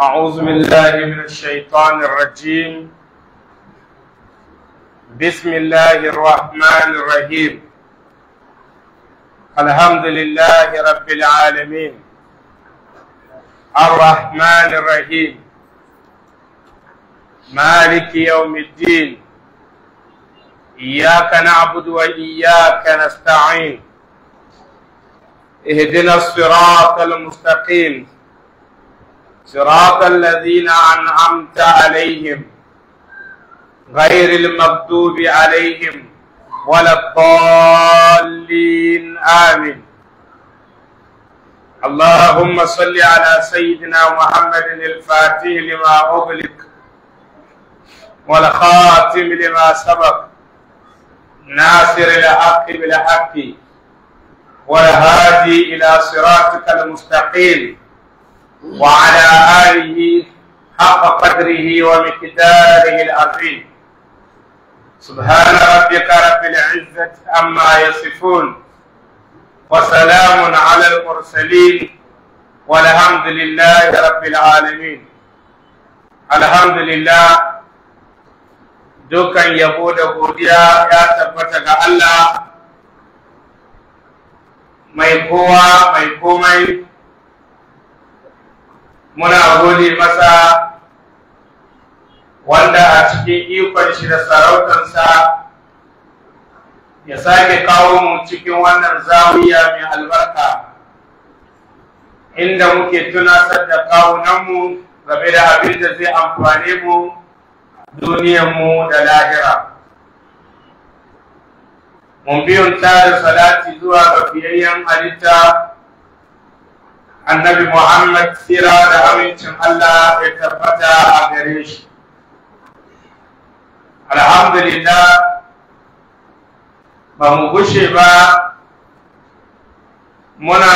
أعوذ بالله من الشيطان الرجيم بسم الله الرحمن الرحيم الحمد لله رب العالمين الرحمن الرحيم مالك يوم الدين إياك نعبد وإياك نستعين اهدنا الصراط المستقيم صراط الذين أنعمت عليهم غير المغضوب عليهم ولا الضالين آمين اللهم صل على سيدنا محمد الفاتح لما أغلق والخاتم لما سبق ناصر الحق بالحق والهادي إلى صراطك المستقيم وعلى آله حق قدره ومقداره العظيم سبحان ربك رب العزة عما يصفون وسلام على المرسلين والحمد لله رب العالمين الحمد لله dukan yabo da godiya ya tabbata ga Allah mai kowa mai komai muna gode masa wanda a cikin ikon shi da sarautarsa ya sake kawo mu cikin wannan zawiya mai albarka inda muke tunasar da kawunanmu game da abin da zai amfane mu duniyanmu da lahira mun biyun da salati zuwa ga fiyayyen halitta annabi Muhammad sira da amincin Allah ya tabbata a gare shi. Alhamdulillah ba mu gushe ba muna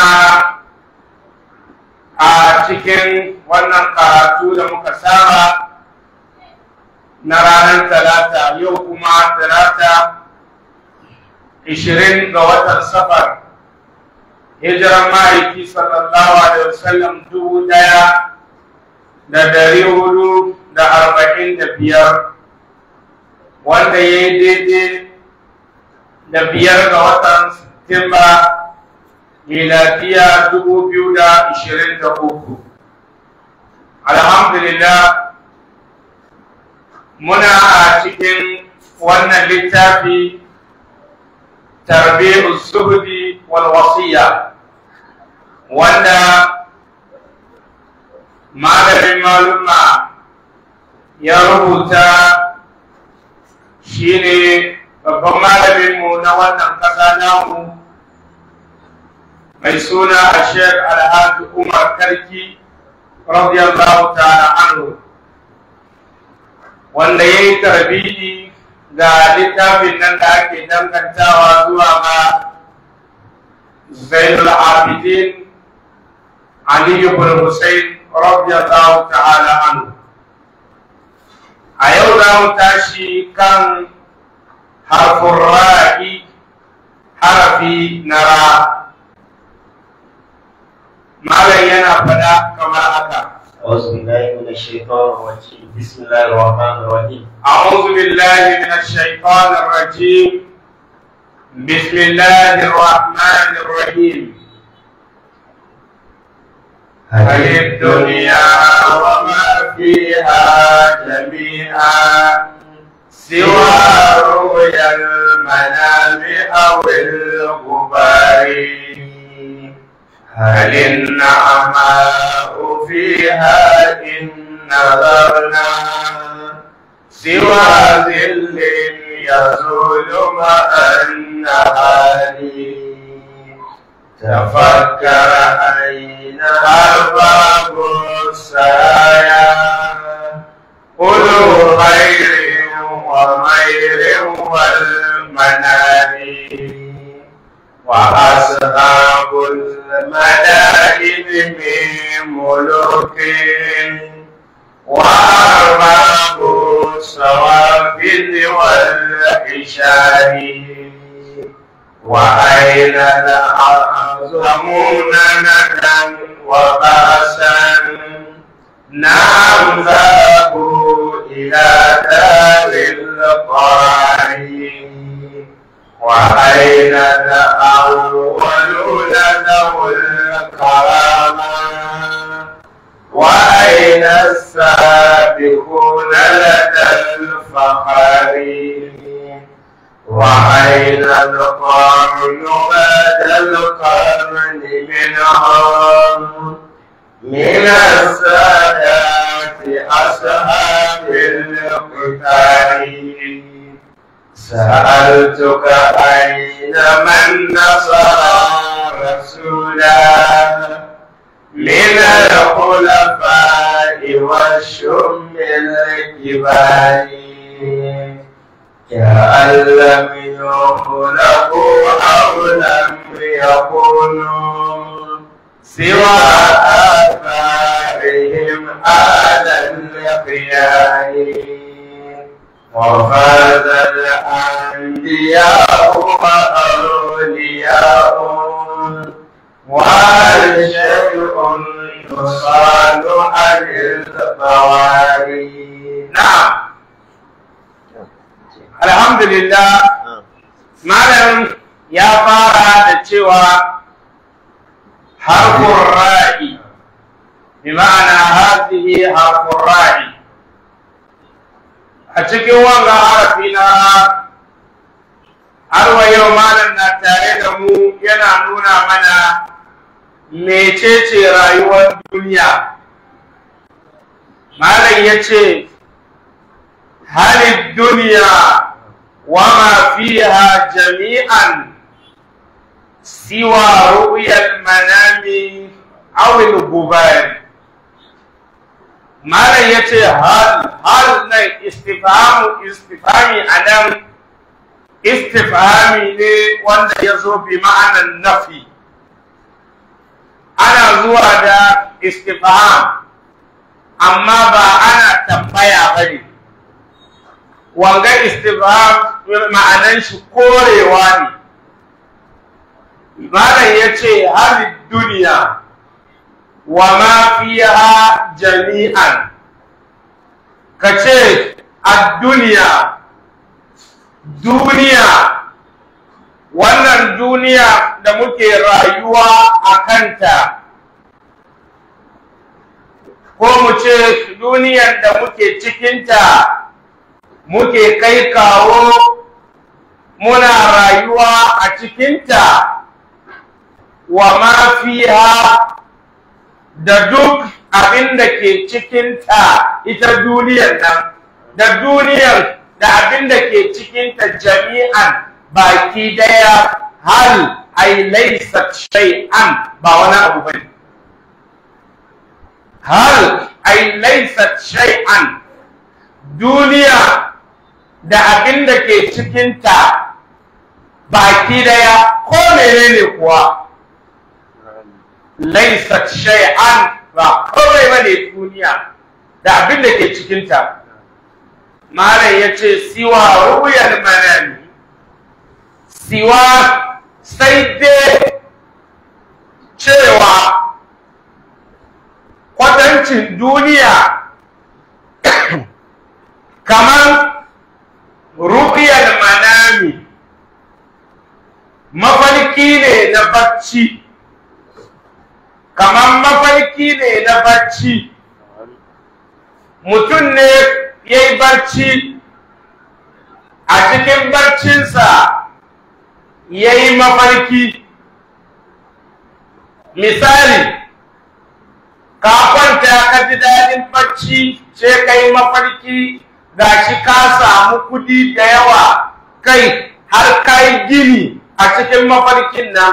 a cikin wannan karatu da muka saba na ranar talata yau kuma talata 20 ga watan safar hijiran ma'aiki sallallahu alaihi wasallam dubu daya da dari hudu da arba'in da biyar wanda ya yi daidai da biyar ga watan Satumba miladiya dubu biyu da ishirin da uku. Alhamdulillah muna a cikin wannan littafi tarbiyyar zuhudi wal wasiya wanda malamin maluma ya rubuta shine babban malaminmu na wannan ƙasa namu mai suna a shek alhaji umar karki radiyallahu ta'ala anhu wanda ya yi tarbiyyi ga littafin nan da ake dangantawa zuwa ga zainul abidin ali ibn hussein radiyallahu ta'ala anhu a yau za mu tashi kan harfin ra'i harafi na ra malam yana faɗa kamar haka أعوذ بالله من الشيطان الرجيم بسم الله الرحمن الرحيم أعوذ بالله من الشيطان الرجيم بسم الله الرحمن الرحيم هل الدنيا وما فيها جميعا سوى رؤيا المنام أو الغبار هل النعماء فيها إن نظرنا سوى ذل يزول مع النهار تفكر أين أرباب السرايا قلوا خير ومير والمنام وأصحاب المدائن من ملوك وأرباب الصوافد والحشار وأين الأعظمون ندا وبأسا نعم ذهبوا إلى دار القرار وأين الأولون ذو الكرامة وأين السابقون لدى الفخر وأين القرن بعد القرن منهم من السادات أصحاب القتال سألتك أين من نصر رسولا من الخلفاء والشم الكبار كأن لم يخلقوا أو لم يكونوا سوى آثارهم على الخيار وفاز الأنبياء وأولياء وهل شيء يصال عن البواري نعم الحمد لله malam ya fara da cewa harfin ra'i bi ma'ana hazihi harfin ra'i a cikin wanga harafi na har wa yau malam na tare da mu yana nuna mana mecece rayuwar duniya malam ya ce halin duniya وما فيها جميعا سوى رؤيا المنام أو الغبار ما لا يتي هل هل ني استفهام استفهامي أنا استفهامي ne wanda ya zo bi ma'anan nafi ana zuwa da istifham amma ba ana tambaya bane wanga istifham ma'anan shi korewa ne malam ya ce halin duniya wa ma fiha jami'an ka ce a duniya duniya wannan duniya da muke rayuwa a kanta ko mu ce duniyar da muke cikinta muke kai kawo muna rayuwa a cikinta wa mafiha da duk abin da ke cikinta ita duniyar nan da duniyar da abin da ke cikinta jami'an baki daya hal ai laisa shay'an ba wani abu bane hal ai laisa shay'an duniya da abin da ke cikinta baki daya ko menene kuwa laisat shay'an ba kawai bane duniya da abin da ke cikinta malam ya ce siwa ruyar manami siwa sai dai cewa kwatancin duniya kamar ru'yar manami mafarki ne na bacci kamar mafarki ne na bacci mutum ne ya yi barci a cikin barcinsa ya yi mafarki misali ka kwanta ka ji daɗin bacci sai ka yi mafarki ga shi ka samu kudi da yawa kai har ka yi gini a cikin mafarkin nan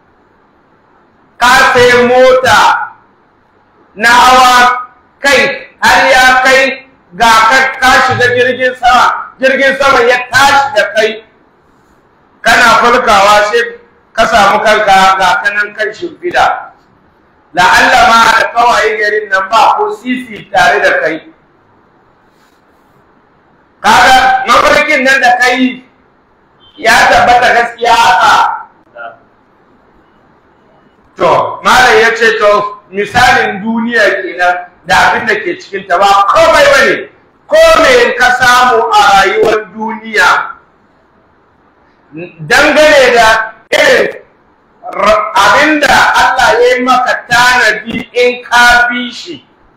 ka sai mota na hawa kai har ya kai ga ka shiga jirgin sama jirgin sama ya tashi da kai kana farkawa sai ka samu kanka ga kanan kan shimfida la'alla ma da kawai garin nan ba ko sisi tare da kai kaga mafarkin nan da kai ya tabbata gaskiya haka to malam ya ce to misalin duniya kenan da abin da ke cikinta ba komai ba ne ko me ka samu a rayuwar duniya dangane da irin abinda Allah ya yi maka tanadi in ka bi shi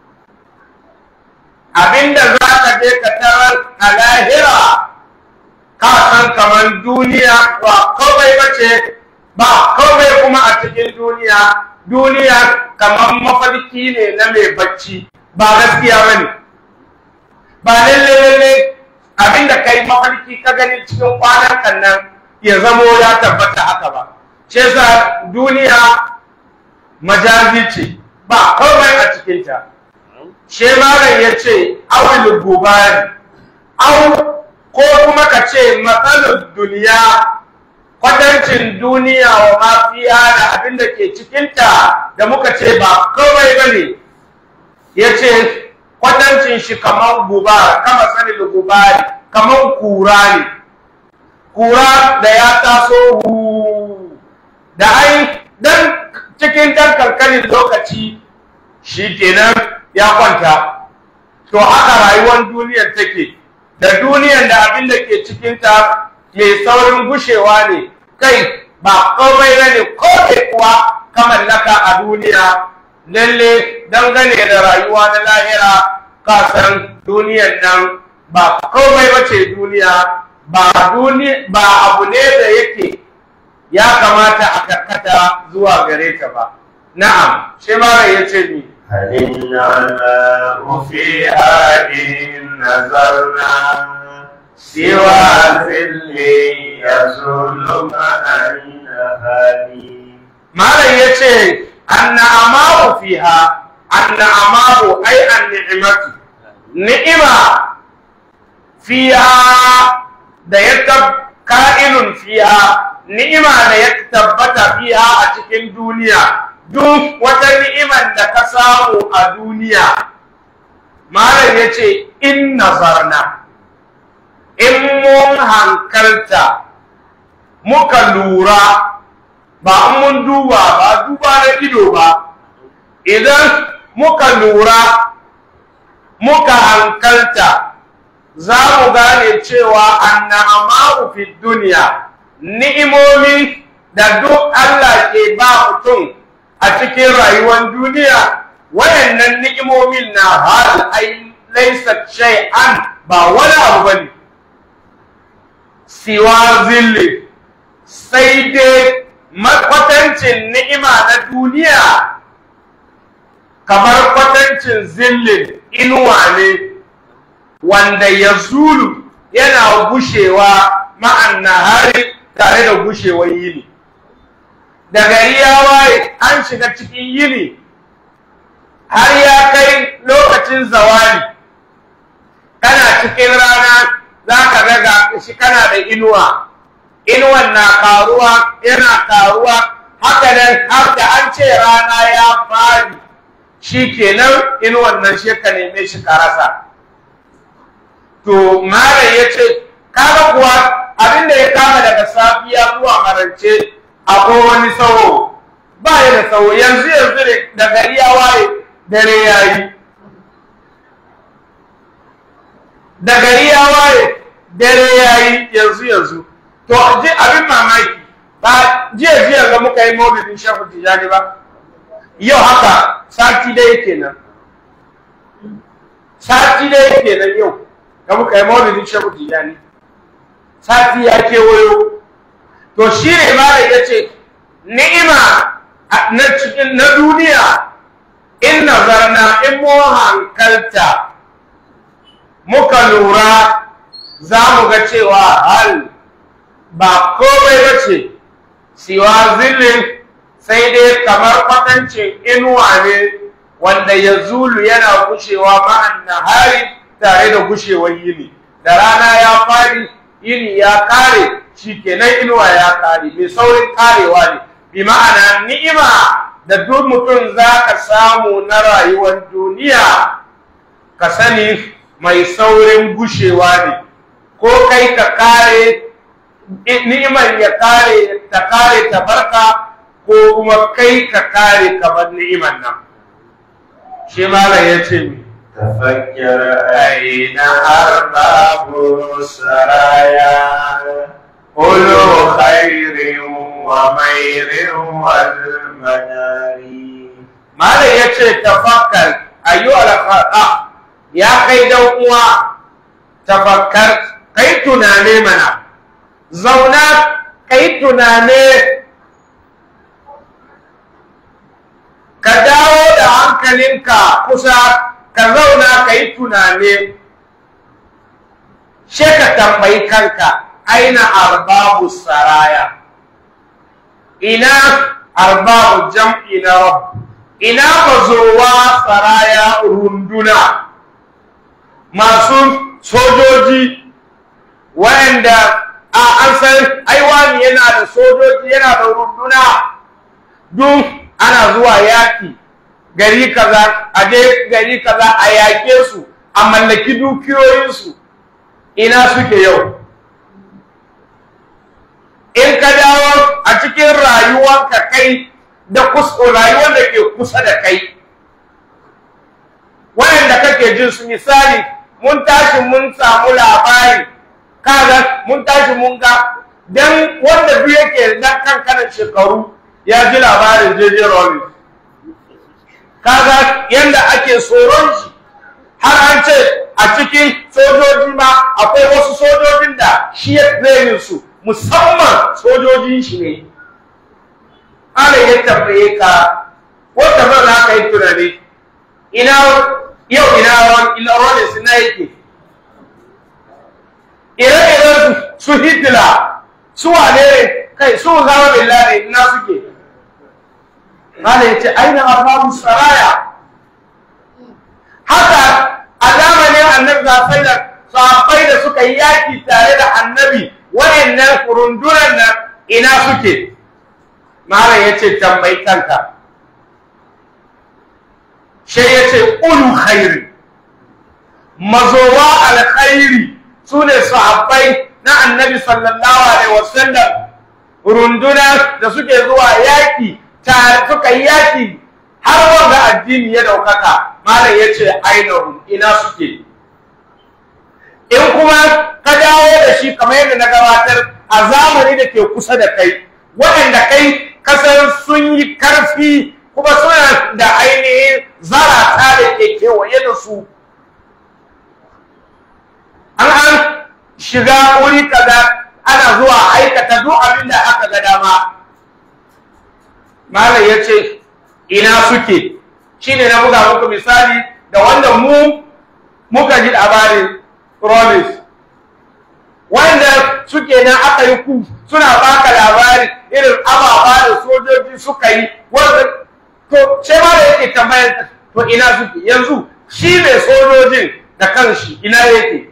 abinda za ka je ka tarar a lahira ka san kamar duniya ba komai ba ce ba komai kuma a cikin duniya duniya kamar mafarki ne na mai bacci ba gaskiya ba ne ba lalle lalle abinda ka yi mafarki ka gani cikin kwanan kan nan ya zamo ya tabbata haka ba ce sa duniya majazi ce ba komai a cikinta shemaran ya ce awil gubari au ko kuma ka ce matsalar duniya kwatancin duniya wa mafiya da abin da ke cikinta da muka ce ba komai ba ne ya ce kwatancin shi kamar guba kama sanin gubari kamar kura ne kura da ya taso hu da ai dan cikin dan kankanin lokaci shi kenan ya kwanta to haka rayuwar duniyar take da duniyar da abin da ke cikinta mai saurin gushewa ne kai ba komai ba ne ko kuwa ka mallaka a duniya lalle dangane da rayuwa na lahira ka san duniyar nan ba komai ba ce duniya ba ba abu ne da yake ya kamata a karkata zuwa gare ta ba na'am shi mara ya ce ni هل النعماء فيها إن نظرنا سوى ذل يزول مع النهار malam ya ce anna'amaru fiha anna'amaru ai an-ni'matu ni'ima fiha da ya tab ka'inun fiha ni'ima da ya tabbata fiha a cikin duniya duk wata ni'imar da ka samu a duniya malam ya ce in nazarna in mun hankalta muka lura ba mun duba ba duba na ido ba idan muka lura muka hankalta za mu gane cewa annamahu fi duniya ni'imomi da duk Allah ke ba mutum a cikin rayuwar duniya wayannan ni'imomin na hal ai laysa shay'an ba wani abu bane siwa zilli sai dai makwatancin ni'ima na duniya kamar kwatancin zillin inuwa ne wanda ya zulu yana gushewa ma'an nahari tare da gushewar yini da gari ya waye an shiga cikin yini har ya kai lokacin zawali kana cikin rana za ka ga shi kana da inuwa inuwan na karuwa yana karuwa haka nan har da an ce rana ya fadi shi kenan inuwan nan shi ka neme shi ka rasa to malam ya ce kaga kuwa abinda ya kama daga safiya zuwa marance akwai wani sauro ba ya da sauro yanzu yanzu ne da gari ya waye dare ya yi da gari ya waye dare ya yi yanzu yanzu to ji abin mamaki ba jiya jiya ga muka yi maulidin shafu tijani ba yau haka sati dai kenan sati dai kenan yau ga muka yi maulidin shafu tijani sati ya kewayo to shi ne ma ya ce ni'ima na duniya in nazarna in mu hankalta muka lura za mu ga cewa hal ba komai ba ce siwa zillin sai dai kamar kwatancin inuwa ne wanda ya zulu yana gushewa ma'an nahari tare da gushewar yini da rana ya fari yini ya kare shi kenan inuwa ya kare mai saurin karewa ne bi ma'ana ni'ima da duk mutum za ka samu na rayuwar duniya ka sani mai saurin gushewa ne ko kai ka kare ni'imar ya kare ta kare ta barka ko kuma kai ka kare kamar ni'imar nan shi malam ya ce mi تفكر أين أرباب السرايا Ulu خير ومير والمنار malam ya ce tafakkar ayyu alfaqa ya kai dan uwa tafakkar kai tunane mana zauna kai tunane ka dawo da hankalinka kusa ka zauna ka yi tunane she ka tambayi kanka aina arbabu saraya ina arbabu jam'i na rabb ina mazowa saraya runduna masu sojoji wa'anda a an san aiwani yana da sojoji yana da runduna duk ana zuwa yaki gari kaza a je gari kaza a yake su a mallaki dukiyoyinsu ina suke yau in ka dawo a cikin rayuwanka kai da rayuwar da ke kusa da kai wayanda kake jin su misali mun tashi mun samu labari kaga mun tashi mun ga dan wanda duk yake dan kankanin shekaru ya ji labarin JJ Rollins kaga yanda ake tsoron shi har an ce a cikin sojoji ma akwai wasu sojojin da shi ya training su musamman sojojin shi ne ana ya tambaye ka wata ba za ka yi tunani ina yau ina ina Rollins na yake ire-iren su Hitler su wane ne kai su zama billahi ina suke Mala ya ce aina arbabu saraya haka a zamanin annabi zafai da sahabbai da suka yi yaki tare da annabi wayannan rundunan nan ina suke Mala ya ce tambayi kanka sai ya ce ulu khairi mazowa alkhairi su ne sahabbai na annabi sallallahu alaihi wasallam runduna da suke zuwa yaki ta suka yi yaki har wanda addini ya daukaka malam ya ce ainihin ina suke in kuma ka dawo da shi kamar yadda na gabatar a zamani da ke kusa da kai waɗanda kai kasar sun yi karfi kuma suna da ainihin zarata da ke kewaye da su an an shiga wuri kaza ana zuwa aikata duk abin da aka ga dama malam ya ce ina suke shine na buga muku misali da wanda mu muka ji labarin Rollins wanda suke nan aka yi ku suna baka labari irin ababa da sojoji suka yi wanda to ce ma da yake tambayar to ina suke yanzu shi ne sojojin da kanshi ina yake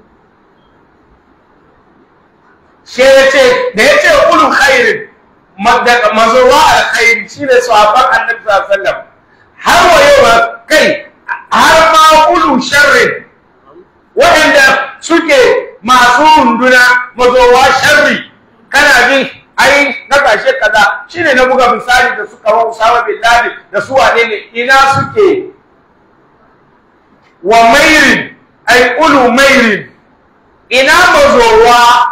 sai ya ce da ya ce ulun khairin mazowa alkhairi shi ne sahabban annabi sallallahu alaihi wasallam har wa yau ba kai har ma ulun sharrin waɗanda suke masu runduna mazowa sharri kana jin ai na kashe kaza shine na buga misali da suka wa Usama bin Laden da su wane ne ina suke wa mairin ai ulu mairin ina mazowa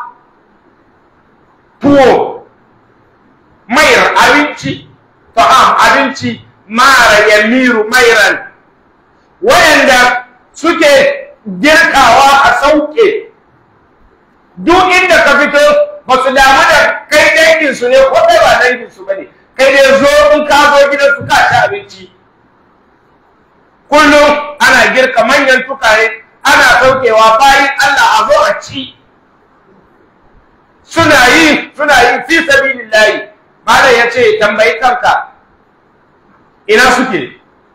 tuwo mayar abinci ta'am abinci mara yamiru mairan wayanda suke girkawa a sauke duk inda ka fito ba su damu da kai dangin su ne ko kai ba dangin su bane kai dai zo in ka zo gidan su ka ci abinci kullum ana girka manyan tukare ana saukewa bayan Allah a zo a ci suna yi suna yi fi sabilillahi malam ya ce tambayi kanka ina suke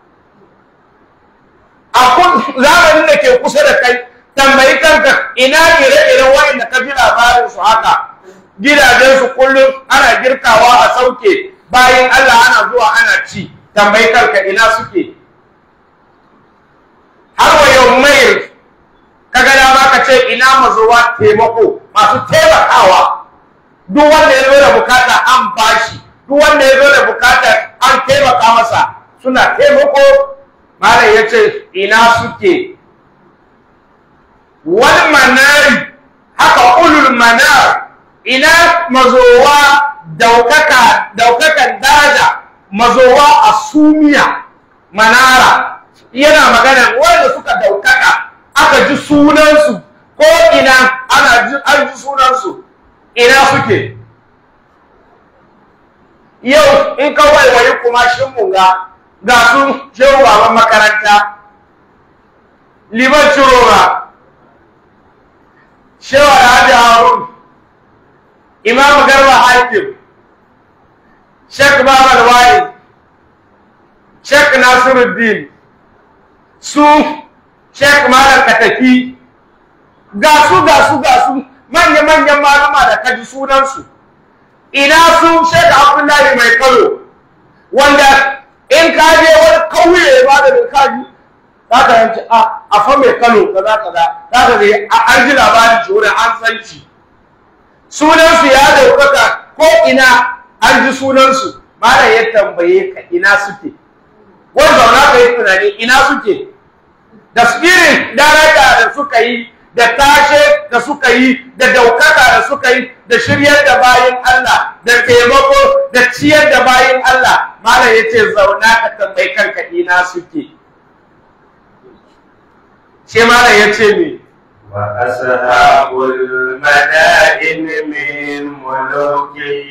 a zamanin da ke kusa da kai tambayi kanka ina ire-iren wa'inda ka ji labarin su haka gidajensu kullum ana girkawa a sauke bayan Allah ana zuwa ana ci tambayi kanka ina suke har wa yau mai kaga dama ka ce ina mazuwa taimako masu taimakawa duk wanda ya zo da bukata an bashi duk wanda ya zo da bukata an taimaka masa suna taimako malam yace ina suke wal manari haka ulul manar ina mazowa daukaka daukakan daraja mazowa a sumiya manara yana magana wanda suka daukaka aka ji sunansu ko ina ana ji an ji sunansu ina suke yau in ka waiwayi kuma shin munga ga su shehu baban makaranta liman cirora shehu alhaji harun imam garba hakim shek babal wali shek nasiruddin su shek malam katafi ga su ga su ga su manya-manyan malama da kaji sunansu ina su shek abdullahi mai kano wanda in ka je wani kauye ba da kaji za ka yanci a fa mai kano kaza kaza za ka ga an ji labarin shi wurin an san shi sunansu ya daukaka ko ina an ji sunansu mara ya tambaye ka ina suke wani zauna ka yi tunani ina suke da spirit daraja da suka yi da tashe da suka yi da daukaka da suka yi da shiryar da bayin Allah da taimako da ciyar da bayin Allah mara ya ce zauna ka tambayi kanka ina suke ce mara ya ce me وأصحاب المدائن من ملوكه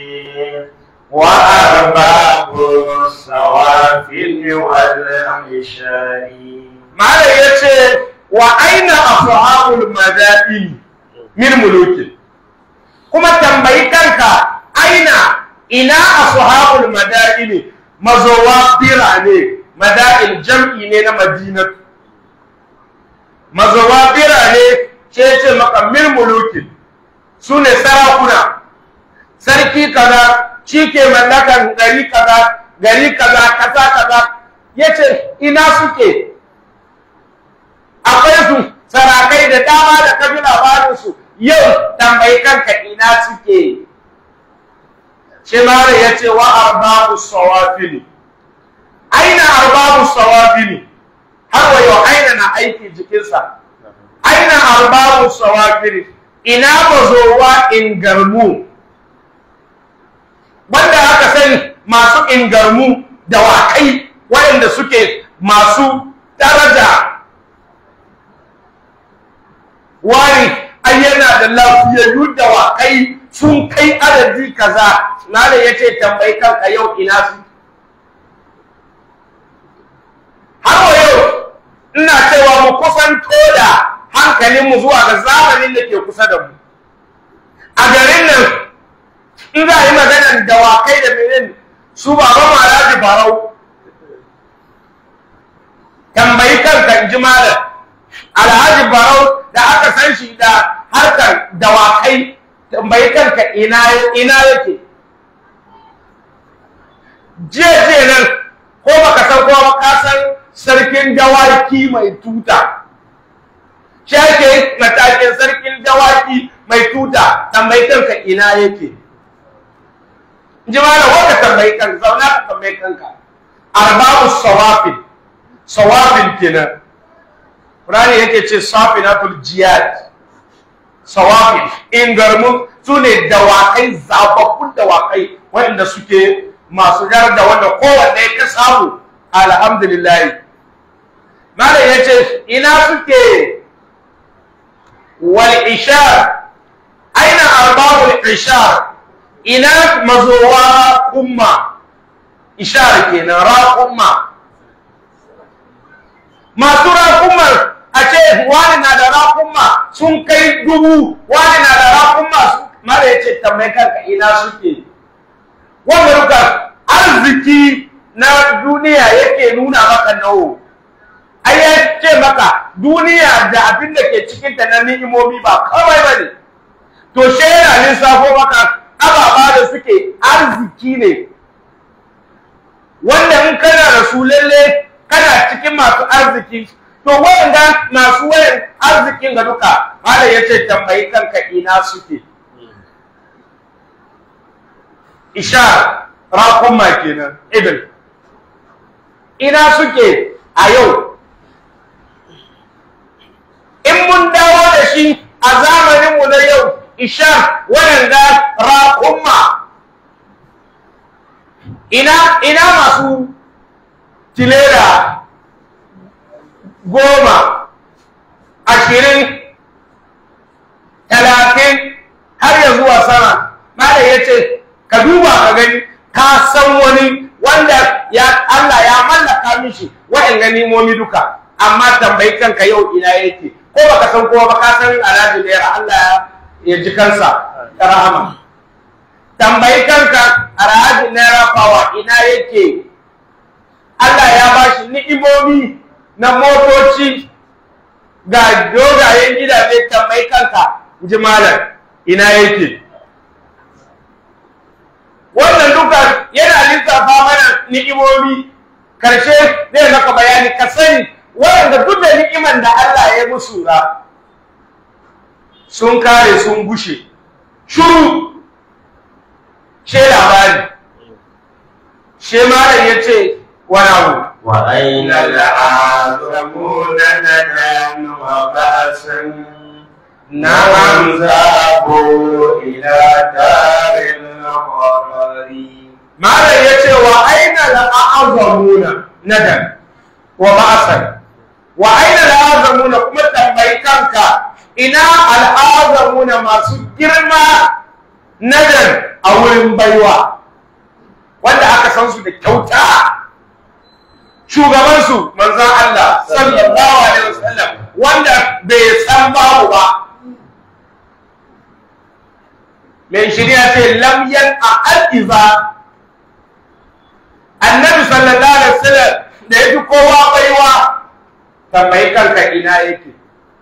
وأرباب الصوافل والعشاء Malam ya ce wa aina ashabul madaini min mulukin kuma tambayi kanka aina ina ashabul madaini mazowa birane madain jam'i ne na madinatu mazowa birane ce ce maka min mulukin su ne sarakuna sarki kaza shi ke mallakan gari kaza gari kaza kaza kaza ya ce ina suke akwai su sarakai da dama da ka ji labarinsu yau tambayi kanka ina suke Shemara ya ce wa arbabu sawafili aina arbabu sawafili har wa yau aina na aiki jikinsa aina arbabu sawafili ina mazowa ingarmu wanda aka sani masu ingarmu da wakai waɗanda suke masu daraja wani ai yana da lafiyayyu da wakai sun kai adadi kaza malam yace tambayi kanka yau ina su har wa yau ina cewa mu kusanto da hankalinmu zuwa ga zamanin da ke kusa da mu a garin nan in za a yi maganar dawakai da menene su baba malaji barau tambayi kanka in ji malam alhaji barau da aka san shi da harkar dawakai tambayi kanka ina ina yake jiya jiya nan ko baka san ko ka san sarkin dawaki mai tuta shi ake matakin sarkin dawaki mai tuta tambayi kanka ina yake ji malam wanda tambayi kanka zauna ka tambayi kanka arba'u sawafin sawafin kenan Qur'ani yake ce safinatul jiyad sawafin ingarmu su ne dawakai zababbun dawakai waɗanda suke masu da wanda kowanne ka samu alhamdulillah malam ya ce ina suke wal ishar aina arbabul ishar ina mazowa umma ishar kenan ra umma masu raƙumar a ce wani na da raƙumma sun kai dubu wani na da raƙumma mara ya ce tambayi kanka ina suke wanda ruka arziki na duniya yake nuna maka nawo ai ya ce maka duniya da abin da ke cikinta na ni'imomi ba kawai ba ne to she yana lissafo maka ababa da suke arziki ne wanda in kana da su lalle kana cikin masu arziki to wanda masu wayan arzikin ga duka malam yace tambayi kanka ina suke ishar raqumma kenan ibn ina suke a yau in mun dawo da shi a zamaninmu na yau ishar waɗanda raƙumma ina ina masu tilera goma ashirin talatin har ya zuwa sama malam ya ce ka duba ka gani ka san wani wanda ya Allah ya mallaka mishi wa'in ganimomi duka amma tambayi kanka yau ina yake ko baka san kowa ba ka san alhaji naira Allah ya ji kansa da rahama tambayi kanka alhaji naira fawa ina yake Allah ya bashi ni'imomi na motoci ga dogayen gidaje tambayi kanka ji malam ina yake wannan duka yana lissafa mana ni'imomi karshe zai maka bayani ka sani waɗanda duk da ni'iman da Allah ya musu ra sun kare sun gushe shuru she labari she malam ya ce wani abu وأين العالمون ندى وبأسا نعم ذهبوا إلى دار القرار malam ya ce wa aina al'azamuna nadan wa ba'asan wa aina al'azamuna kuma tambayi kanka ina al'azamuna masu girma nadan a wurin baiwa wanda aka san su da kyauta shugabansu manzon Allah sallallahu alaihi wasallam wanda bai san babu ba mai shirya ce lam yan a al'iza annabi sallallahu alaihi wasallam da yafi kowa baiwa tambayi kanka ina yake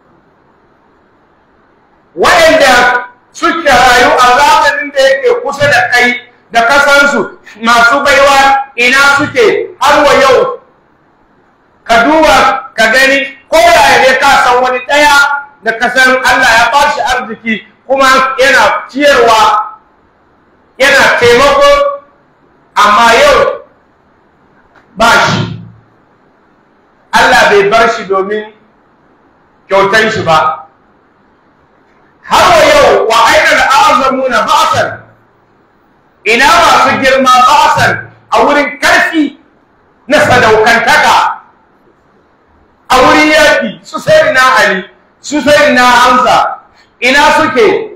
wa'anda suke rayu a zamanin da yake kusa da kai da kasansu masu baiwa ina suke har wa yau ka duba ka gani ko yaya ne ka san wani ɗaya da kasan Allah ya ba shi arziki kuma yana ciyarwa yana taimako amma yau ba shi Allah bai bar shi domin kyautan shi ba har wa yau wa aina azamuna ba'san ina masu girma ba'san a wurin karfi na sadaukantaka a wurin yaƙi su sai na Ali su sai na Hamza ina suke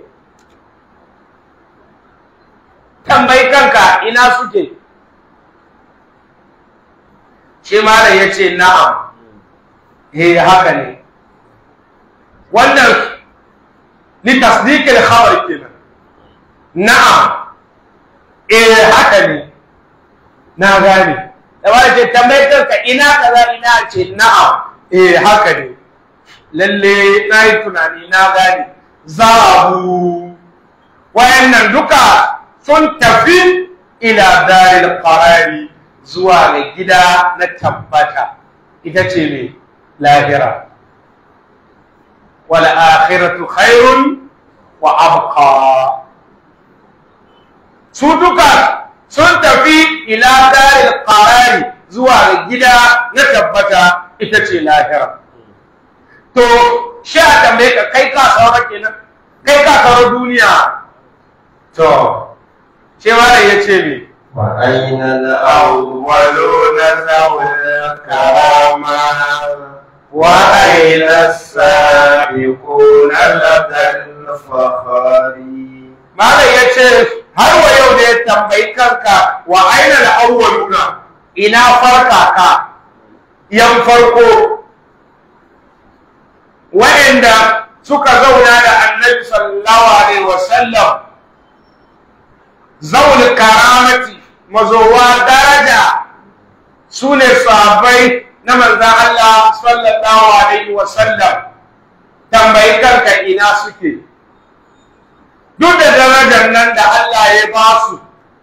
tambayi kanka ina suke shi malam ya ce na'am eh haka ne wannan ni tasdiqil khabar kenan na'am eh haka ne na gane da wani ce tambayi kanka ina kaza ina ce na'am eh haka ne lalle na yi tunani na gane zabu wayannan duka sun tafi ila daril qarari zuwa ga gida na tabbata ita ce mai lahira wal akhiratu khairun wa abqa su duka sun tafi ila daril qarari zuwa ga gida na tabbata ita ce lahira to shi a tambaye ka kai ka saura kenan kai ka saura duniya to shi ma ya ce me وأين الأولون ذوي الكرامة وأين السابقون لدى الفخر Malam ya ce har wa yau da ya tambayi kanka wa aina al-awwaluna ina farka ka yan farko wa'anda suka zauna da Annabi sallallahu alaihi wasallam zaul karamati mazowa daraja su ne sahabbai na manzan Allah sallallahu alaihi wasallam tambayi kanka ina suke duk da darajar nan da Allah ya ba su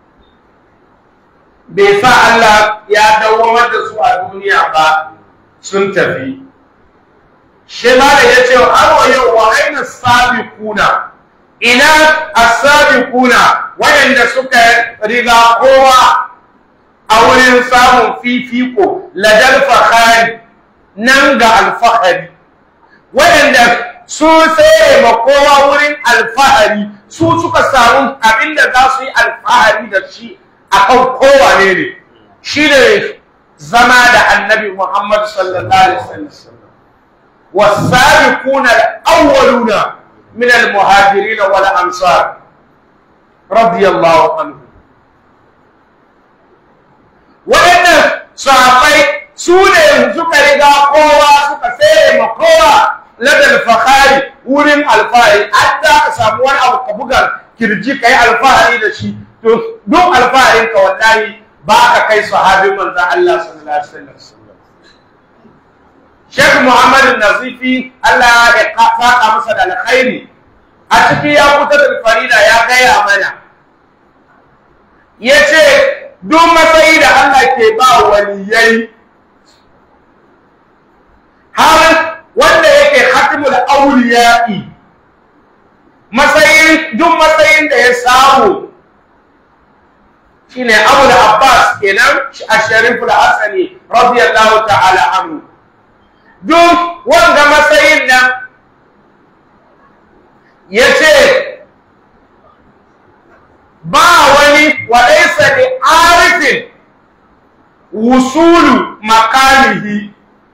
bai sa Allah ya dawamar da su a duniya ba sun tafi shi ma da ya ce har wa yau wa aina sabiquna ina as-sabiquna wayanda suka riga kowa a wurin samun fifiko ladal fakhari nan ga alfahari waɗanda su sai ma kowa wurin alfahari su suka samu abin da za su yi alfahari da shi a kan kowane ne shi ne zama da annabi Muhammad sallallahu alaihi wasallam والسابقون الأولون من المهاجرين والأنصار رضي الله عنهم waɗannan sahabbai su ne suka riga kowa suka tsere ma kowa ladal fahari wurin alfahari an za ka samu wani abu ka buga kirji ka yi alfahari da shi to duk alfaharin ka wallahi ba ka kai sahabin manzan Allah sallallahu alaihi wasallam Sheikh Muhammad Nazifi Allah ya saka masa da alkhairi a ciki ya fita da farida ya gaya mana yace duk matsayi da Allah ke ba waliyai har wanda yake khatimul awliya'i matsayin duk matsayin da ya samu shine Abu Abbas kenan Asharif al-Hasani radiyallahu ta'ala anhu duk wanga matsayin nan yace ba wani walaisa da arifin wusulu makanihi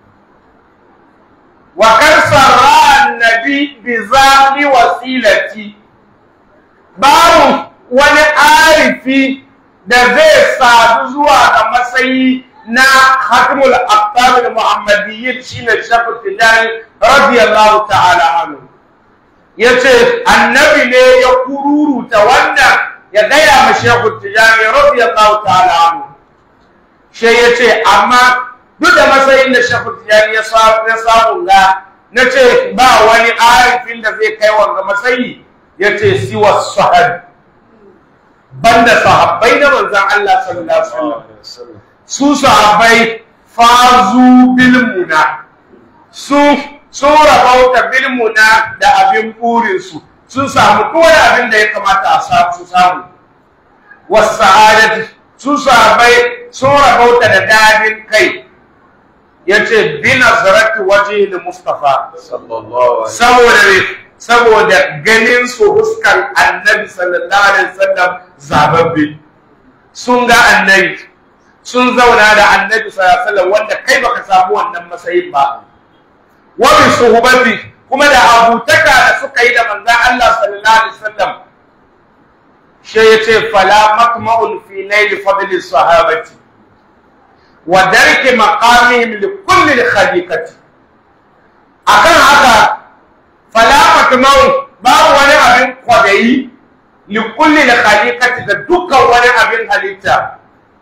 wa karsara annabi bi zami wasilati babu wani arifi da zai sadu zuwa ga matsayi na hatimul aqtab muhammadiyyin shine shafu tijani radiyallahu ta'ala anhu yace annabi ne ya kururuta wannan ya gaya ma shehu tijani radiyallahu ta'ala anhu shi yace amma duk da matsayin da shehu tijani ya samu ga na ce ba wani arifin da zai kai wanga matsayi yace siwa sahab banda sahabbai na manzon Allah sallallahu alaihi wasallam su sahabbai fazu bil muna su sun rabauta bil muna da abin burin su sun samu kowane abin da ya kamata a samu su samu wasu sa'adati su sahabbai sun rabauta da dadin kai ya ce bi nazarati waje da mustafa saboda saboda ganin su huskar annabi sallallahu alaihi wasallam zababbe sun ga annabi sun zauna da annabi sallallahu alaihi wasallam wanda kai baka samu wannan matsayin ba wa bi suhbati kuma da abutaka da suka yi da manzon Allah sallallahu alaihi wasallam shi yace fala matma'un fi nail fadli sahabati wa darki maqamihim li kulli khaliqati akan haka fala matma'un babu wani abin kwadayi li kulli khaliqati da dukkan wani abin halitta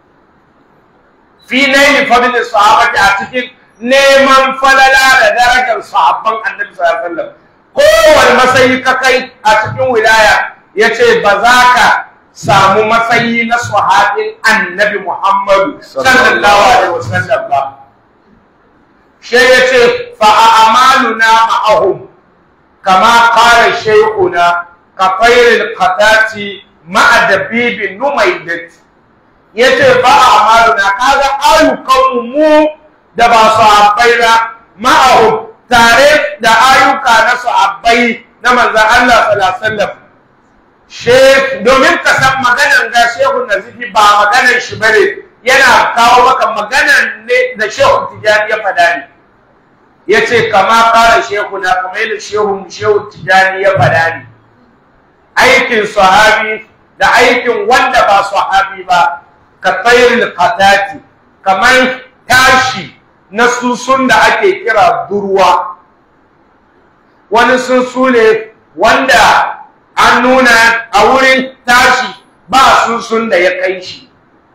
fi naili fadli sahabati a cikin neman falala da darajar sahabban annabi sallallahu alaihi wasallam kowane matsayi ka kai a cikin wilaya yace ba za ka samu matsayi na sahabin annabi Muhammadu sallallahu alaihi wasallam ba shi yace fa a'maluna ma'ahum kama qala shaykhuna ka fayril qatati ma'a dabibin numaydati ya ce ba a amalu na kaga ayyukanmu mu da ba su habbai ba ma'ahu tare da ayyuka na su habbai na manzan Allah sallallahu she domin ka san maganan ga shehu nazifi ba maganan shi bane yana kawo maka maganan ne da shehu tijani ya fada ne ya ce kama kara shehu na kamar yadda shehu shehu tijani ya fada ne aikin sahabi da aikin wanda ba sahabi ba ka tsayirin katati kamar tashi na susun da ake kira durwa wani sunsu ne wanda an nuna a wurin tashi ba susun da ya kai shi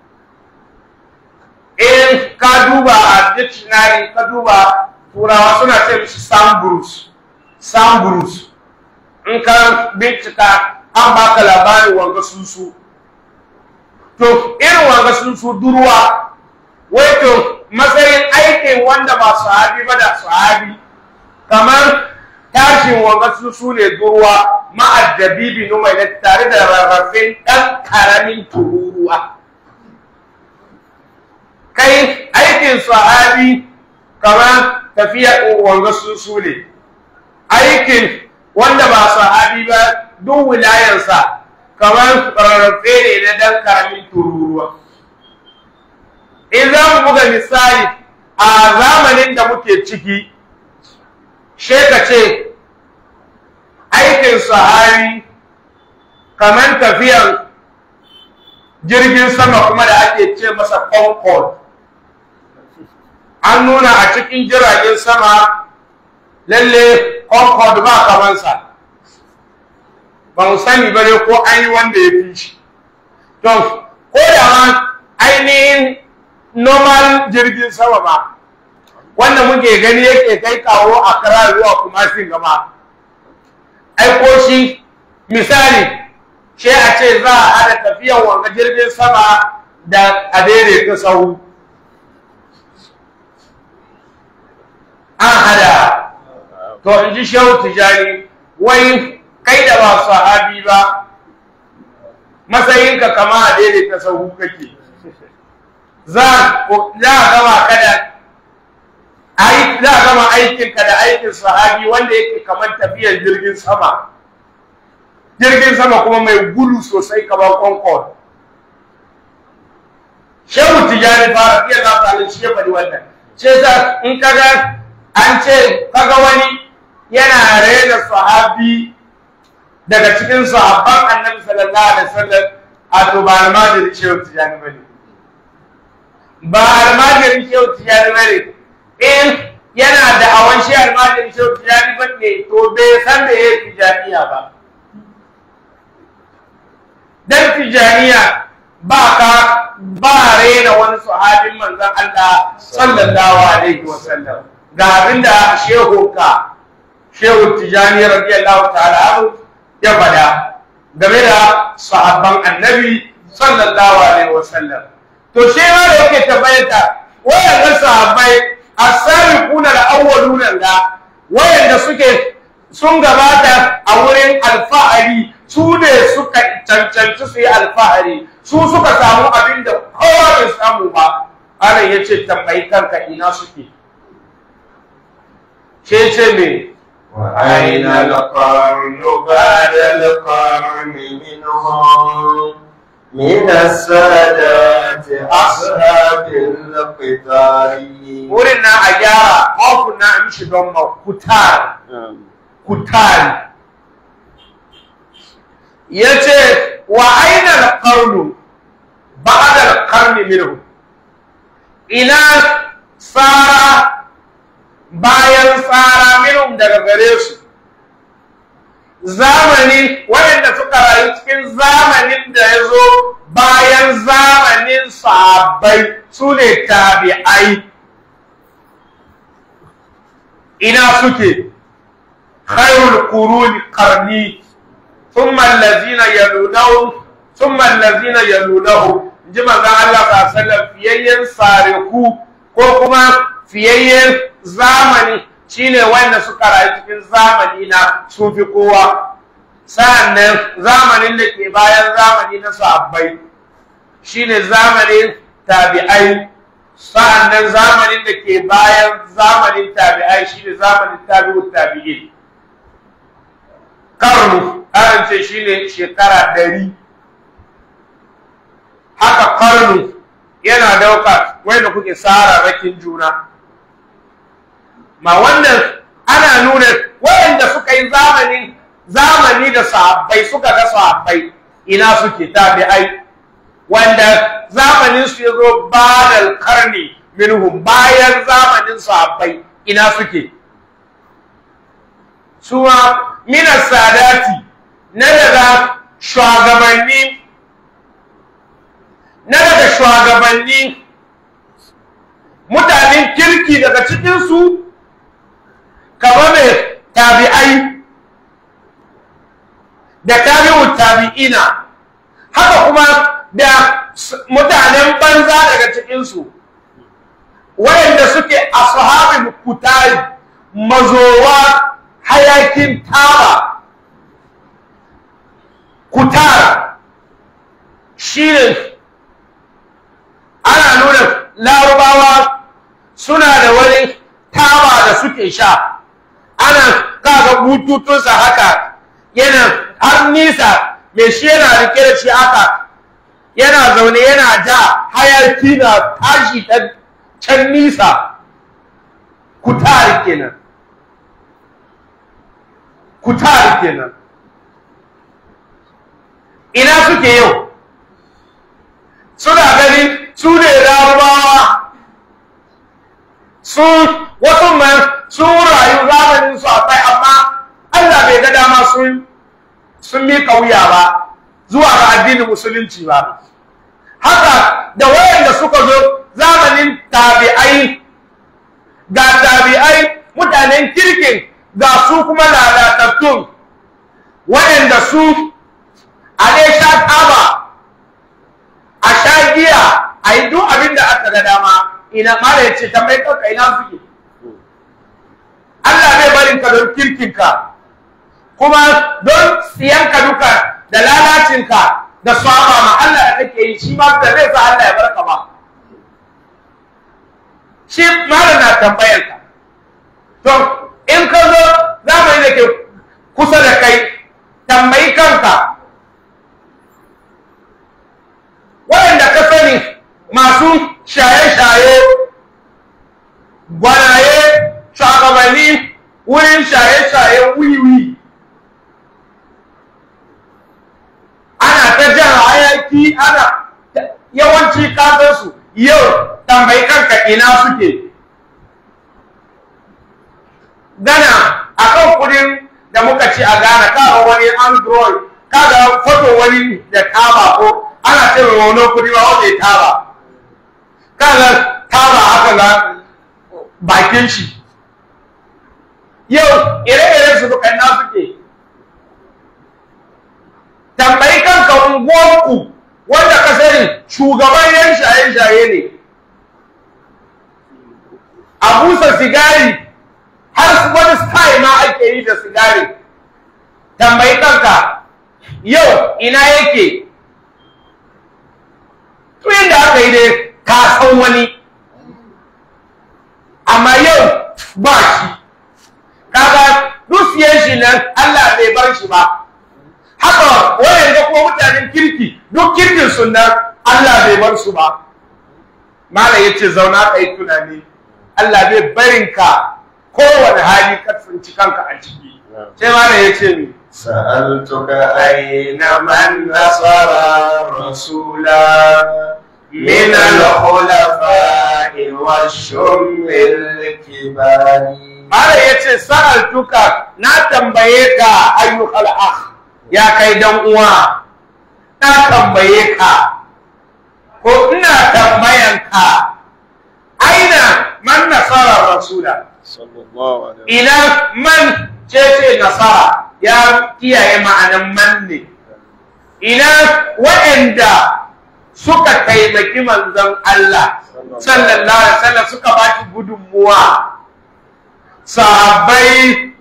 in ka duba a dictionary ka duba turawa suna ce mishi samburus samburus in ka bincika an baka labarin wanga sunsu to irin wanga sun su durwa wai to matsayin aikin wanda ba sahabi ba da sahabi kamar tashin wanga sun su ne durwa ma'addabibi numai na tare da rarrafin ɗan ƙaramin tururuwa kai aikin sahabi kamar tafiya wanga su su ne aikin wanda ba sahabi ba duk wilayansa kamar rarrafe ne na dan karamin tururuwa in za mu buga misali a zamanin da muke ciki sheka ce aikin sahabi kamar tafiyan jirgin sama kuma da ake ce masa concord an nuna a cikin jiragen sama lalle concord ba kamansa ba mu sani ba ne ko an yi wanda ya fi shi to ko da ma ainihin normal jirgin sama ba wanda muke gani yake kai kawo a kara zuwa kuma sin gama aiko shi misali shi a ce za a hada tafiyan wanga jirgin sama da a daidaita sahu an hada to in ji shehu tijani wai kai da ba sahabi ba matsayinka kama a daidaita sahu kake za a gama kada za a gama aikinka da aikin sahabi wanda yake kamar tafiyar jirgin sama jirgin sama kuma mai gudu sosai kamar concord shehu tijani fara iya za ta shi ya faɗi wannan ce sa in kaga an ce kaga wani yana rena sahabi daga cikin sahabban annabi sallallahu alaihi wasallam a to ba almajirin shehu tijani bane ba almajirin shehu tijani bane in yana da awan shi almajirin shehu tijani bane to bai san da yayi tijaniya ba dan tijaniya ba ka ba rena wani sahabin manzon Allah sallallahu alaihi wasallam ga abinda shehu ka shehu tijani radiyallahu ta'ala anhu ya fada game da sahabban annabi sallallahu alaihi wasallam to shi ma da yake tabbayata wayannan sahabbai as-sabiquna al-awwaluna da wayanda suke sun gabata a wurin alfahari su ne suka cancanci su yi alfahari su suka samu abin da kowa bai samu ba ana ya ce tambayi kanka ina suke ce ce me وأين القرن بعد القرن منهم من السادات أصحاب القطار wurin na a gyara ofin na a mishi don ma kutar kutar ya ce wa aina alƙarnu ba da alƙarni minhu ina tsara bayan tsara minhum daga gare su zamani waɗanda suka rayu cikin zamanin da ya zo bayan zamanin sahabbai su ne tabi'ai ina suke khairul quruni qarni thumma allazina yalunahum thumma allazina yalunahum ji manzon Allah sallallahu alaihi wasallam fiyayyen sareku ko kuma fiyayyen zamani shine wanda suka rayu cikin zamani na sun fi kowa sa'annan zamanin da ke bayan zamani na sahabbai shine zamanin tabi'ai sa'annan zamanin da ke bayan zamanin tabi'ai shine zamanin tabi'ut tabi'in karnu an ce shine shekara ɗari haka karnu yana dauka wanda kuke sararrakin juna ma wannan ana nuna wayanda suka yi zamani zamani da sahabbai suka ga sahabbai ina suke tabi'ai wanda zamanin su yazo badal karni minhum bayan zamanin sahabbai ina suke suwa mina sadati na daga shugabanni na daga shugabanni mutanen kirki daga cikinsu kama mai tabi'ai da tabi'u tabi'ina haka kuma da mutanen banza daga cikinsu wayanda suke ashabul kutari mazowa hayakin taba kutar shine ana nuna larubawa suna da wani taba da suke sha ana kaga bututunsa haka yana har nisa mai shi yana rike da shi haka yana zaune yana ja hayaki na tashi ta can nisa kutari kenan kutari kenan ina suke yau suna gani su ne larabawa su wasu man sun rayu zamanin su akwai amma Allah bai ga dama sun sun miƙa wuya ba zuwa ga addinin musulunci ba haka da wayanda suka zo zamanin tabi'ai ga tabi'ai mutanen kirkin ga su kuma lalatattun wayanda su a dai sha taba a sha giya a yi duk abin da aka ga dama ina mara ya ce tambayi kanka ina suke Allah bai barin ka don kirkinka kuma don siyanka duka da lalacinka da saba ma Allah da kake yi shi ma da zai sa Allah ya barka ba shi mara na tambayar ka to in ka zo zamani da ke kusa da kai tambayi kanka waɗanda ka sani masu shaye-shaye gwanaye shugabanni wurin shaye-shaye wiwi ana ta jan hayaki ana yawanci kasansu yau tambayi kanka ina suke gana akan kudin da muka ci a Ghana kaga wani android kaga foto wani da taba ko ana ce wani kudi ba wanda ya taba kaga taba haka ga bakin shi yau ire-iren su duka na suke tambayi kanka unguwarku wanda ka sani shugaban yan shaye-shaye ne a busa sigari har wani style ma ake yi da sigari tambayi kanka yau ina yake tun da aka yi dai ka san wani amma yau ba shi kaga dusiyar shi nan Allah bai bar shi ba haka wayan ga kuma mutanen kirki duk kirkin su nan Allah bai bar su ba malam yace zauna kai tunani Allah bai barin ka kowane hali ka tsinci kanka a ciki sai malam yace ni سألتك أين من نصر رسولا من الخلفاء والشم الكبار Mara ya ce sa'ar tuka na tambaye ka ayyukal akh ya kai dan uwa na tambaye ka ko ina tambayan ka aina man nasara rasula sallallahu alaihi ina man ce ce nasara ya kiyaye ma'anan man ne ina waɗanda suka taimaki manzon Allah sallallahu alaihi wasallam suka ba shi gudunmuwa sahabbai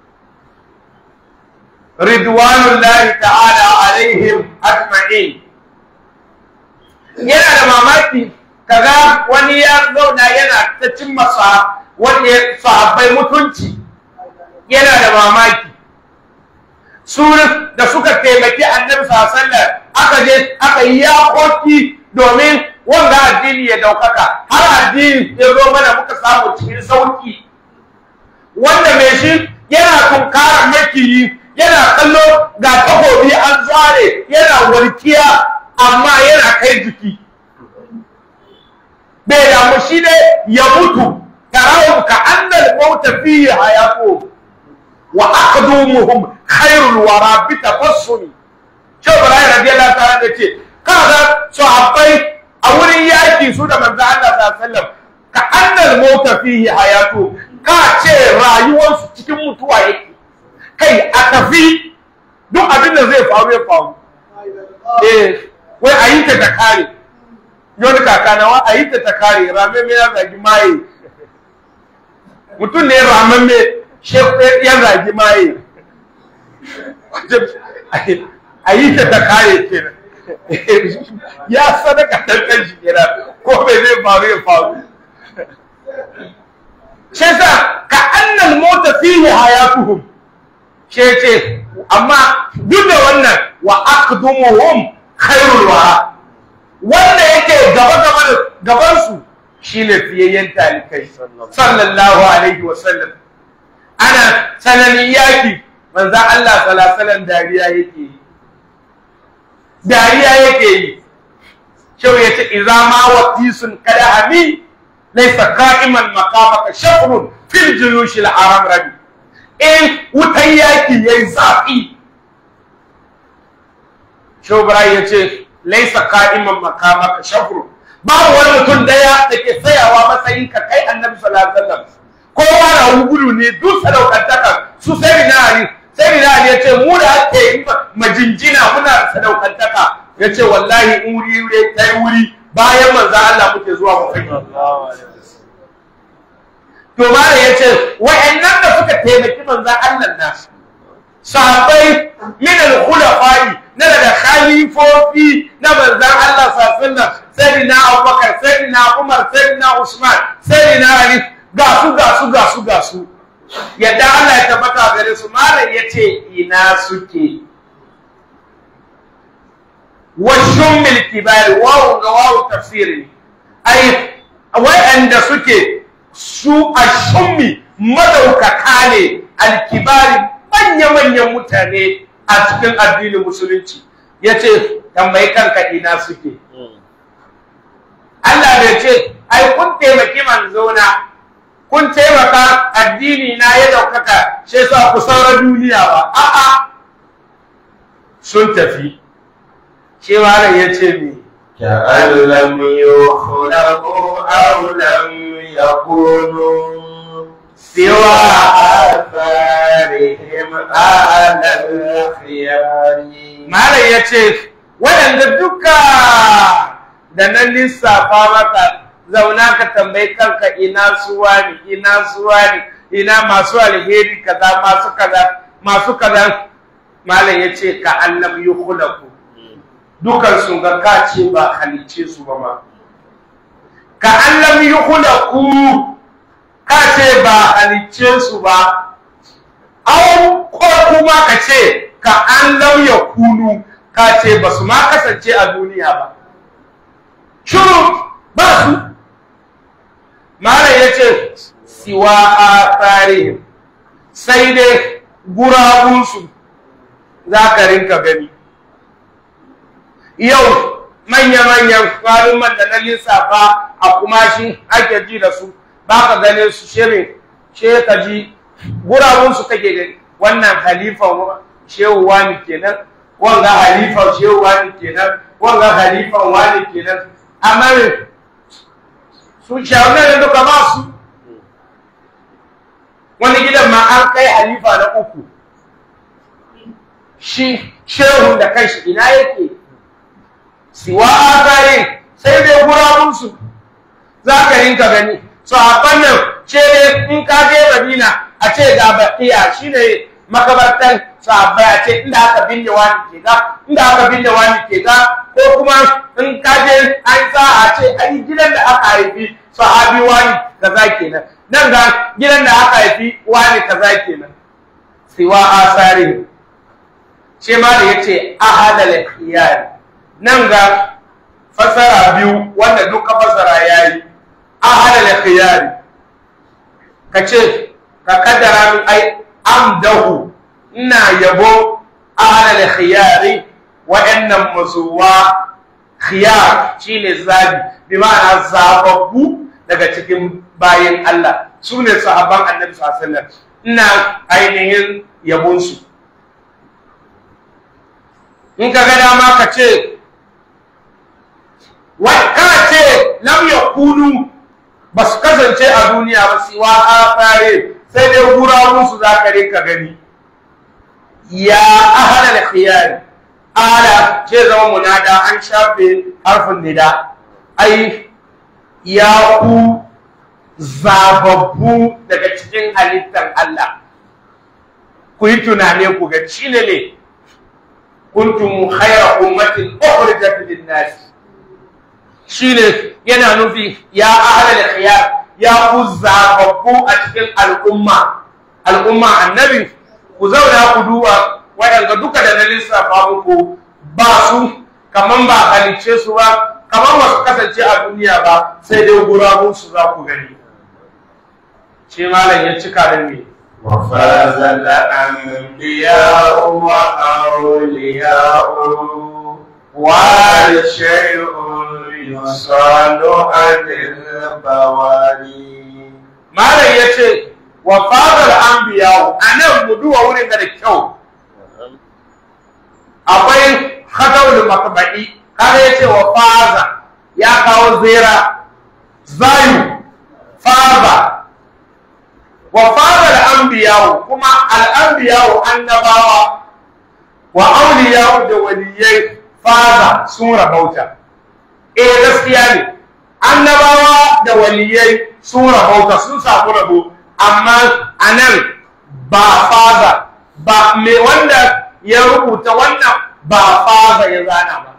ridwanullahi ta'ala alaihim ajma'in yana da mamaki kaga wani ya zauna yana ta cin masa wani sahabbai mutunci yana da mamaki su da suka taimaki annabi sallallahu aka je aka yi yakoki domin wanga addini ya daukaka har addini ya zo mana muka samu cikin sauki wanda mai shi yana tunkarar makiyi yana kallo ga takobi an zare yana walkiya amma yana kai jiki bai damu shi ne ya mutu tarawun ka annal mauta fihi hayatu wa aqdumuhum khairul wara bi tafassumi Shehu Ibrahim radiyallahu ta'ala da ce kaga sahabbai a wurin yaki su da manzo Allah sallallahu alaihi wasallam ka annal mauta fihi hayatu ka ce rayuwarsu cikin mutuwa yake kai a tafi duk abin da zai faru ya faru eh wai a yi ta ta kare yau kakanawa a yi ta ta kare rame mai ya zagi maye mutum ne ramamme ya zagi maye a yi ta ta kare kenan ya sadaka tantan shi kenan ko bai zai faru ya faru shi yasa ka annal mota fihi hayatuhum she ce amma duk da wannan wa aqdumuhum khairul wara wanda yake gaba gaba da gaban su shine fiyayyen talikai sallallahu alaihi wa sallam ana sananin yaki manzo Allah sallallahu alaihi wasallam dariya yake yi dariya yake yi shau ya ce iza ma watisun kada hami laisa qa'iman maqamaka shafrun fil juyush al aram rabi in wutan yaki yayi zafi shau bara ya ce laisa qa'iman maqamaka shafrun babu wani mutum daya da ke tsayawa matsayin ka kai annabi sallallahu alaihi wasallam kowa na gudu ne duk sadaukantaka su sai na ali sai na ali ya ce mu da ake yi majinjina muna sadaukantaka ya ce wallahi in wuri wuri ta yi wuri bayan manzo Allah muke zuwa mu kai to mala ya ce wa'annan da suka taimaki manzo Allah na sahabbai min al-khulafai na daga khalifofi na manzo Allah sallallahu alaihi wasallam sayyidina Abubakar sayyidina Umar sayyidina Usman sayyidina Ali ga su ga su ga su ga su yadda Allah ya tabbata gare su malam yace ina suke washun milkibari wawu ga wawu tafsiri ai wa'anda suke su a shummi madaukaka ne alkibari manya-manyan mutane a cikin addinin musulunci ya ce tambayi kanka ina suke Allah bai ce ai kun taimaki manzona kun taimaka addini na ya daukaka shi yasa ku saura duniya ba a'a sun tafi shi malam ya ce mi كأن لم يخلقوا أو لم يكونوا سوى آثارهم على الخيار malam ya ce waɗanda duka da na lissafa maka zauna ka tambayi kanka ina suwa ne ina suwa ne ina masu alheri kaza masu kaza masu kaza malam ya ce ka annab yukhlaku dukan sun ga ka ce ba halice su ba ma ka annab yukhlaku ka ce ba halice su ba au ko kuma ka ce ka an lauya kunu ka ce ba su ma kasance a duniya ba shuru ba su malam ya ce siwa a tarihin sai dai gurabunsu za ka rinka gani yau manya-manyan malumman da na lissafa a kumashi ake ji da su ba ka gane su shirin she ka ji gurabunsu kake gani wannan halifan shehu wani kenan wanga halifan shehu wani kenan wanga halifan wani kenan amma su shawarar da duka ba su wani gidan ma an kai halifa na uku shi shehun da kanshi ina yake siwa akare sai dai gurabunsu za ka rinka gani sahabban nan ce ne in ka je madina a ce ga baqiya shine makabartan sahabbai a ce inda aka binne wani ke ga inda aka binne wani ke ga ko kuma in ka je an sa a ce ai gidan da aka haifi sahabi wani kaza kenan nan ga gidan da aka haifi wani kaza kenan siwa asari ce ma da yace ahadal khiyar nan ga fasara biyu wanda duka fasara yayi ahadal khiyar kace ka kaddara min ai amdahu ina yabo ahadal khiyari wa'annan mazuwa khiyar shine zabi bi ma'ana zababbu daga cikin bayin Allah su ne sahabban annabi sallallahu alaihi wasallam ina ainihin yabon su in ka ga dama ka ce wai ka ce lam yakunu ba su kasance a duniya ba siwa a fare sai dai gurabun su za ka rinka gani ya ahlal khiyari ala ce zama munada an shafe harfin nida ai ya ku zababbu daga cikin halittar Allah ku yi tunane ku ga shi ne ne kuntum khayra ummatin ukhrijat lin-nas shine yana nufi ya ahlal khiyar ya ku zababbu a cikin al'umma al'umma annabi ku zauna ku duba waɗanda duka da na lissafa muku ba su kaman ba halicce su ba kaman ba su kasance a duniya ba sai dai gurabun su za ku gani shi malam ya cika da me وفاز الأنبياء وأولياء والشيء يصال عن البواري malam ya ce wa fadar anbiya a nan mu duba wurin da kyau akwai hadawul makba'i kaga ya ce wa faza ya kawo zera zayu faza wa fadar anbiya kuma al'anbiya annabawa wa auliya da waliyai faza sun rabauta eh gaskiya ne annabawa da waliyai sun rabauta sun samu rabo amma a nan ba faza ba mai wanda ya rubuta wannan ba faza ya zana ba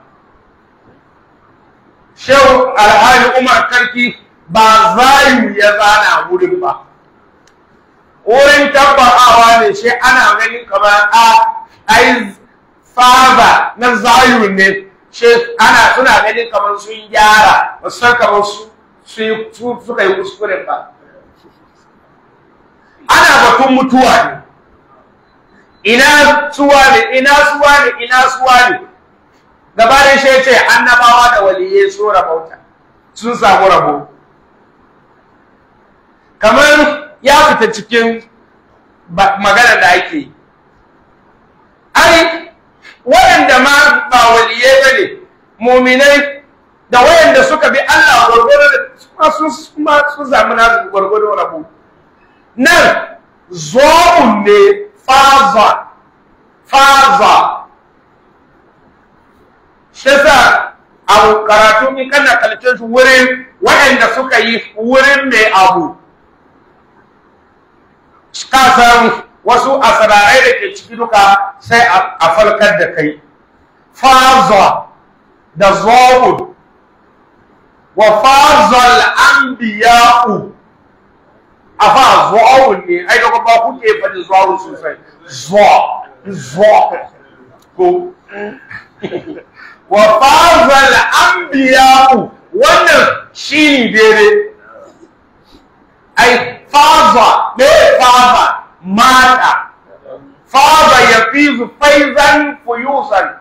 shehu alhaji umar karki ba zayu ya zana wurin ba wurin tabbatawa ne shi ana ganin kamar a ai faza na zayu ne shi ana suna ganin kamar sun gyara ba san kamar su suka yi kuskure ba ana batun mutuwa ne ina suwa ne ina suwa ne ina suwa ne gabanin shi ce annabawa da waliyai sun rabauta sun samu rabo kamar ya fita cikin magana da ake yi ai waɗanda ma ba waliyai ba ne muminai da wayanda suka bi Allah gwargwado da kuma sun zami nasu gwargwado rabo nan zo'un ne faza faza shi sa a karatu in kana kalce shi wurin wayanda suka yi wurin mai abu ka san wasu asirarai da ke ciki duka sai a falkar da kai faza da zo'un wa fazal anbiya'u afa zu'awun ne ai da ba kuke faɗi zu'awun sosai zu'a zu'a ko wa fazal anbiya'u wannan shine daidai ai faza me faza mata faza yafizu faizan fuyusan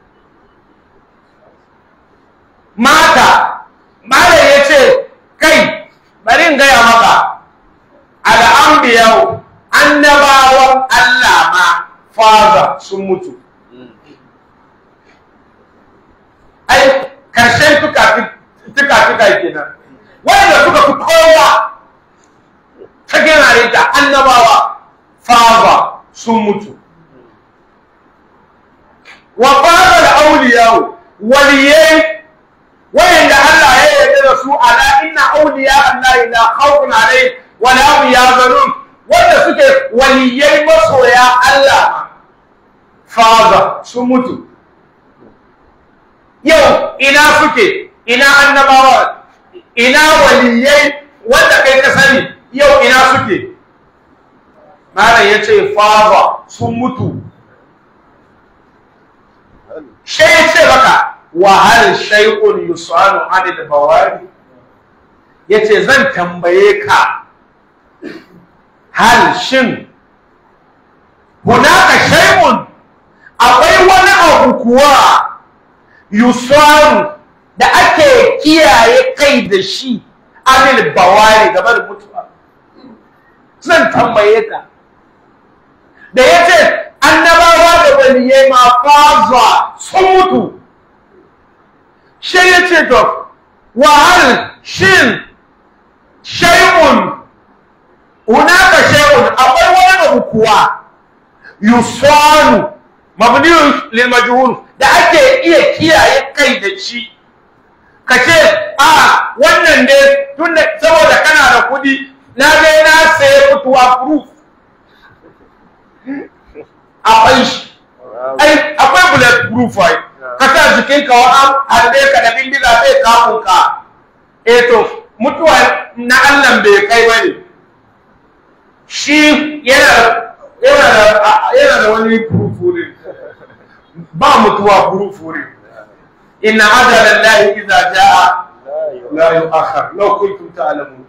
mata malam ya ce kai bari in gaya maka al'ambiyau annabawan Allah ma faza sun mutu ai karshen tuka-tuka kenan wanda suka fi kowa ta gina da annabawa faza sun mutu wa faza da auliyawo waliyai wayanda Allah ya yarda da su ala inna awliya Allah la khawfun alayhim wa la hum yahzanun wanda suke waliyai masoya Allah faza sun mutu yau ina suke ina annabawa ina waliyai wanda kai ka sani yau ina suke malam yace faza sun mutu shi ya ce maka wa hal shay'un yusanu anil bawari yace zan tambaye ka hal shin hunaka shay'un akwai wani abu kuwa yusanu da ake kiyaye kai da shi anil bawari game da mutuwa zan tambaye ka da yace annabawa da waliyai ma faza sun mutu shi ya ce to wahal shin shay'un hunaka shay'un akwai wani abu kuwa yusanu mabniyun lil majhul da ake iya kiyaye kai da shi ka ce a wannan ne tunda saboda kana da kudi na je na saye mutuwa proof akwai shi ai akwai bullet proof ai ka sa jikin ka wa harbe ka da bindiga sai kafin ka eh to mutuwa na Allah bai kai bane shi yana yana da yana da wani furufuri ba mutuwa furufuri inna ajala llahi idza jaa la yu'akhkhar law kuntum ta'lamun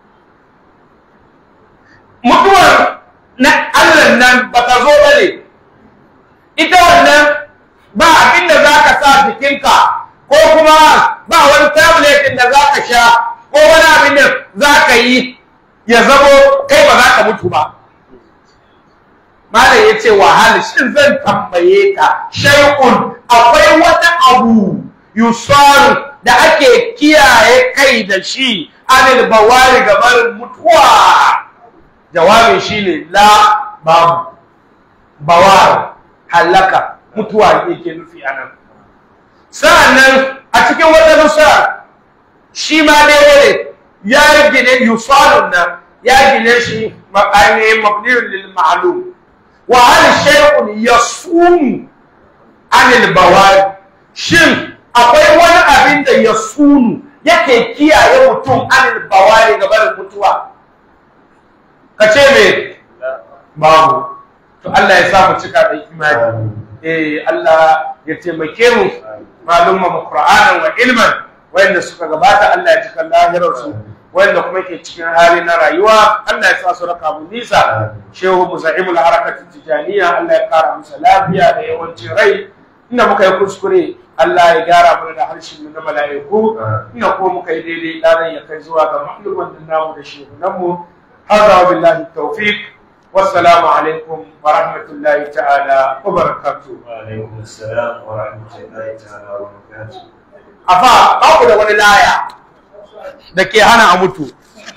mutuwar na Allah nan ba ta zo bane ita wannan ba abin da zaka sa jikinka ko kuma ba wani tablet da zaka sha ko wani abin da zaka yi ya zamo kai ba za ka mutu ba malam ya ce wahal shin zan tambaye ka shay'un akwai wata abu yusaru da ake kiyaye kai da shi anil bawari gabar mutuwa jawabin shine la babu bawar halaka mutuwa yake nufi anan sa'annan a cikin wata nusa shi ma daidai ya gine yusalun nan ya gine shi ainihin mabniyun lil ma'lum wa hal shay'un yasum anil bawari shin akwai wani abin da yasunu yake kiyaye mutum anil bawari gaban mutuwa ka ce me babu to Allah ya sa mu cika da imani eh Allah ya taimake mu malumma mu Qur'anan wa ilman wanda suka gabata Allah ya cika lahirar su wanda kuma ke cikin hali na rayuwa Allah ya sa su raka mu nisa shehu musaimul harakatin tijaniya Allah ya kara musu lafiya da yawancin rai inda muka yi kuskure Allah ya gyara mana da harshen mu na mala'iku inda ko muka yi daidai ladan ya kai zuwa ga mahluman namu da shehunan mu hada billahi tawfiq wassalamu alaikum wa rahmatullahi ta'ala wa barakatuh وعليكم السلام ورحمة الله تعالى وبركاته afa ba ku da wani laya da ke hana a mutu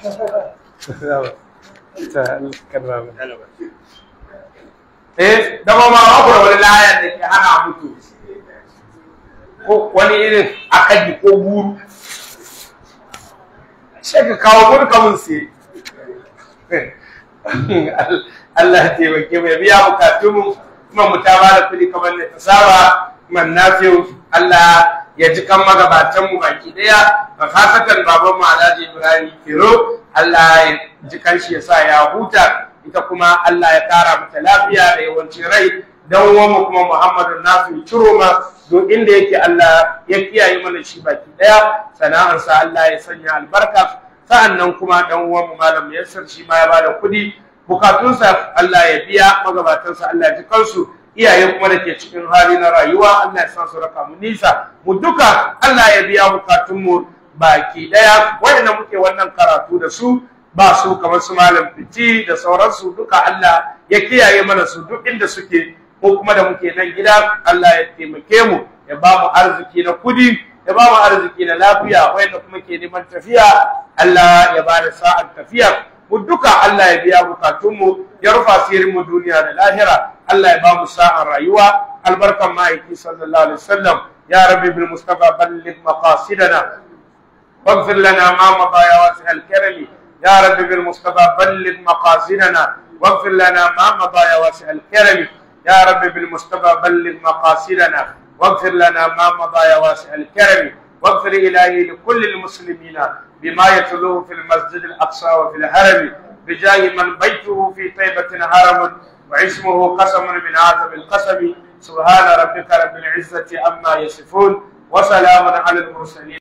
eh dama ma ba ku da wani laya da ke hana a mutu ko wani irin akaji ko buru sai ka kawo burka mun sai Allah ya taimake mu ya biya bukatun mu kuma mu ta ba da kuɗi kamar da ta saba man nafiyu Allah ya ji kan magabatan mu baki daya fasatan baban mu Alhaji Ibrahim Kiro Allah ya ji kan shi ya sa ya huta ita kuma Allah ya kara mata lafiya da yawancin rai dan uwan mu kuma Muhammadu Nafi Chiroma duk inda yake Allah ya kiyaye mana shi baki daya sana'arsa Allah ya sanya albarka sa'annan kuma dan uwan mu Malam Yassir shi ma ya bada kuɗi bukatunsa Allah ya biya magabatansa Allah ya ji kansu iyaye kuma da ke cikin hali na rayuwa Allah ya sa su raka mu nisa mu duka Allah ya biya bukatunmu baki daya wanda muke wannan karatu da su ba su kamar su malam fiti da sauransu duka Allah ya kiyaye mana su duk inda suke ko kuma da muke nan gida Allah ya taimake mu ya ba mu arziki na kudi ya ba mu arziki na lafiya wanda kuma ke neman tafiya Allah ya ba da sa'ar tafiya mu duka Allah ya biya bukatunmu ya rufa mu duniya da lahira Allah ya ba mu sa'an rayuwa albarkan ma'aiki sallallahu alaihi wasallam ya rabbi bil mustafa balligh maqasidana واغفر لنا ما مضى يا واسع الكرم يا رب بالمصطفى بلغ مقاصدنا واغفر لنا ما مضى يا واسع الكرم يا رب بالمصطفى بلغ مقاصدنا واغفر لنا ما مضى يا واسع الكرم واغفر إلهي لكل المسلمين بما يتلوه في المسجد الأقصى وفي الهرم بجاه من بيته في طيبة هرم واسمه قسم من عذب القسم سبحان ربك رب العزة عما يصفون وسلام على المرسلين